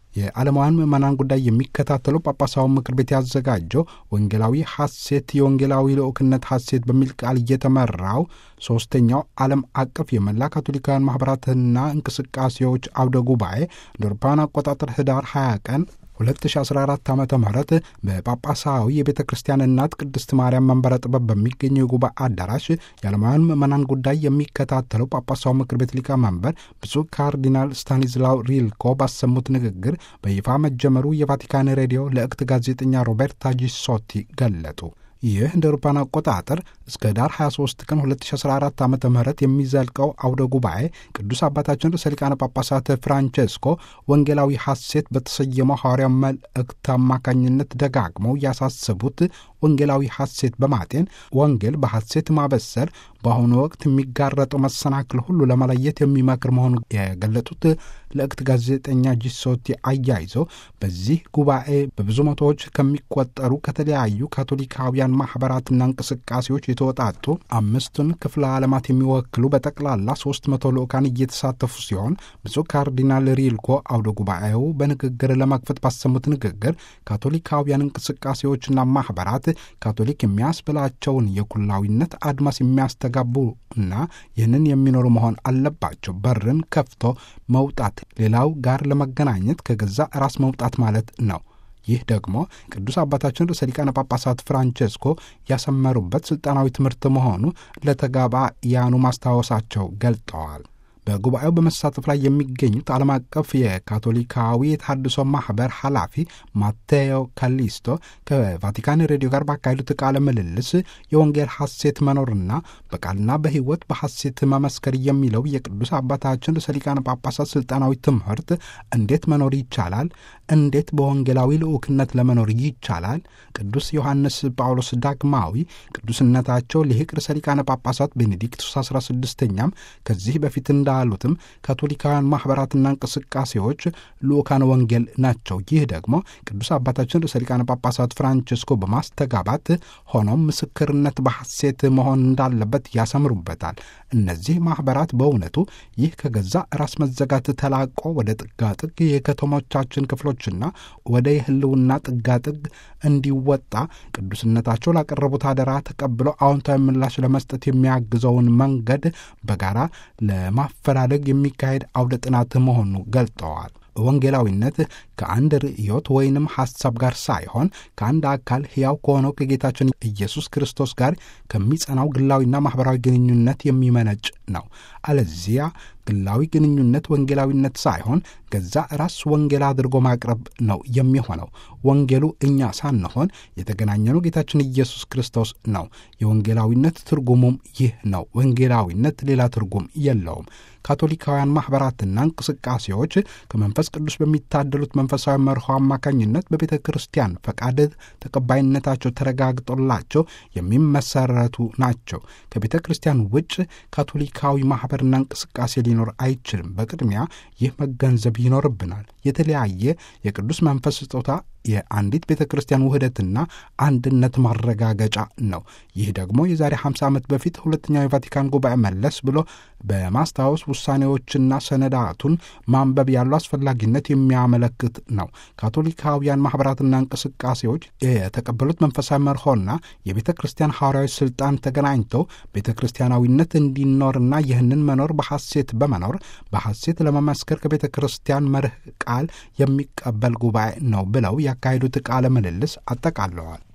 የዓለማውያን ምዕመናን ጉዳይ የሚከታተለው ጳጳሳዊ ምክር ቤት ያዘጋጀው ወንጌላዊ ሐሴት የወንጌላዊ ልዑክነት ሐሴት በሚል ቃል እየተመራው ሦስተኛው ዓለም አቀፍ የመላ ካቶሊካውያን ማኅበራትና እንቅስቃሴዎች አውደ ጉባኤ እንደ አውሮፓውያን አቆጣጠር ህዳር 20 ቀን 2014 ዓ ም በጳጳሳዊ የቤተ ክርስቲያን እናት ቅድስት ማርያም መንበረ ጥበብ በሚገኘው የጉባኤ አዳራሽ የዓለማውያን ምዕመናን ጉዳይ የሚከታተለው ጳጳሳዊ ምክር ቤት ሊቀመንበር ብፁዕ ካርዲናል ስታኒዝላው ሪልኮ ባሰሙት ንግግር በይፋ መጀመሩ የቫቲካን ሬዲዮ ለእክት ጋዜጠኛ ሮቤርታ ጂሶቲ ገለጡ። ይህ እንደ አውሮፓውያን አቆጣጠር እስከ ዳር 23 ቀን 2014 ዓ ም የሚዘልቀው አውደ ጉባኤ ቅዱስ አባታችን ርዕሰ ሊቃነ ጳጳሳት ፍራንቼስኮ ወንጌላዊ ሐሴት በተሰየመው ሐዋርያው መልእክት አማካኝነት ደጋግመው ያሳሰቡት ወንጌላዊ ሐሴት በማጤን ወንጌል በሐሴት ማበሰር በአሁኑ ወቅት የሚጋረጠው መሰናክል ሁሉ ለመለየት የሚመክር መሆኑ የገለጡት ለእክት ጋዜጠኛ ጂሶቲ አያይዘው በዚህ ጉባኤ በብዙ መቶዎች ከሚቆጠሩ ከተለያዩ ካቶሊካውያን ማኅበራትና እንቅስቃሴዎች የተወጣጡ አምስቱን ክፍለ ዓለማት የሚወክሉ በጠቅላላ ሦስት መቶ ልዑካን እየተሳተፉ ሲሆን ብፁዕ ካርዲናል ሪልኮ አውደ ጉባኤው በንግግር ለመክፈት ባሰሙት ንግግር ካቶሊካውያን እንቅስቃሴዎችና ማኅበራት ካቶሊክ የሚያስብላቸውን የኩላዊነት አድማስ የሚያስተጋቡ እና ይህንን የሚኖሩ መሆን አለባቸው። በርን ከፍቶ መውጣት ሌላው ጋር ለመገናኘት ከገዛ ራስ መውጣት ማለት ነው። ይህ ደግሞ ቅዱስ አባታችን ርዕሰ ሊቃነ ጳጳሳት ፍራንቼስኮ ያሰመሩበት ሥልጣናዊ ትምህርት መሆኑ ለተጋባያኑ ማስታወሳቸው ገልጠዋል። በጉባኤው በመሳተፍ ላይ የሚገኙት ዓለም አቀፍ የካቶሊካዊ የተሐድሶ ማኅበር ኃላፊ ማቴዮ ካሊስቶ ከቫቲካን ሬዲዮ ጋር ባካሄዱት ቃለ ምልልስ የወንጌል ሐሴት መኖርና በቃልና በሕይወት በሐሴት መመስከር የሚለው የቅዱስ አባታችን ርዕሰ ሊቃነ ጳጳሳት ሥልጣናዊ ትምህርት እንዴት መኖር ይቻላል? እንዴት በወንጌላዊ ልዑክነት ለመኖር ይቻላል? ቅዱስ ዮሐንስ ጳውሎስ ዳግማዊ ቅዱስነታቸው ሊቅ ርዕሰ ሊቃነ ጳጳሳት ቤኔዲክቱስ 16ኛም ከዚህ በፊት እንዳሉትም ካቶሊካውያን ማኅበራትና እንቅስቃሴዎች ልዑካን ወንጌል ናቸው። ይህ ደግሞ ቅዱስ አባታችን ርዕሰ ሊቃነ ጳጳሳት ፍራንቺስኮ በማስተጋባት ሆኖም ምስክርነት በሐሴት መሆን እንዳለበት ያሰምሩበታል። እነዚህ ማኅበራት በእውነቱ ይህ ከገዛ ራስ መዘጋት ተላቆ ወደ ጥጋጥግ የከተሞቻችን ክፍሎችና ወደ የህልውና ጥጋጥግ እንዲወጣ ቅዱስነታቸው ላቀረቡት አደራ ተቀብለው አዎንታዊ ምላሽ ለመስጠት የሚያግዘውን መንገድ በጋራ ለማፈላለግ የሚካሄድ አውደ ጥናት መሆኑ ገልጠዋል። ወንጌላዊነት ከአንድ ርዕዮት ወይንም ሐሳብ ጋር ሳይሆን ከአንድ አካል ሕያው ከሆነው ከጌታችን ኢየሱስ ክርስቶስ ጋር ከሚጸናው ግላዊና ማኅበራዊ ግንኙነት የሚመነጭ ነው። አለዚያ ግላዊ ግንኙነት ወንጌላዊነት ሳይሆን ገዛ ራስ ወንጌል አድርጎ ማቅረብ ነው የሚሆነው። ወንጌሉ እኛ ሳንሆን የተገናኘነው ጌታችን ኢየሱስ ክርስቶስ ነው። የወንጌላዊነት ትርጉሙም ይህ ነው። ወንጌላዊነት ሌላ ትርጉም የለውም። ካቶሊካውያን ማኅበራትና እንቅስቃሴዎች ከመንፈስ ቅዱስ በሚታደሉት መንፈሳዊ መርሆ አማካኝነት በቤተ ክርስቲያን ፈቃድ ተቀባይነታቸው ተረጋግጦላቸው የሚመሰረቱ ናቸው። ከቤተ ክርስቲያን ውጭ ካቶሊካዊ ማኅበርና እንቅስቃሴ ሊኖር አይችልም። በቅድሚያ ይህ መገንዘብ ይኖርብናል። የተለያየ የቅዱስ መንፈስ ስጦታ የአንዲት ቤተ ክርስቲያን ውህደትና አንድነት ማረጋገጫ ነው። ይህ ደግሞ የዛሬ 50 ዓመት በፊት ሁለተኛው የቫቲካን ጉባኤ መለስ ብሎ በማስታወስ ውሳኔዎችና ሰነዳቱን ማንበብ ያለው አስፈላጊነት የሚያመለክት ነው። ካቶሊካውያን ማኅበራትና እንቅስቃሴዎች የተቀበሉት መንፈሳዊ መርሆና የቤተ ክርስቲያን ሐዋርያዊ ሥልጣን ተገናኝተው ቤተ ክርስቲያናዊነት እንዲኖርና ይህንን መኖር በሐሴት በመኖር በሐሴት ለመመስከር ከቤተ ክርስቲያን መርህ ቃል የሚቀበል ጉባኤ ነው ብለው ያካሄዱት ቃለ ምልልስ አጠቃለዋል።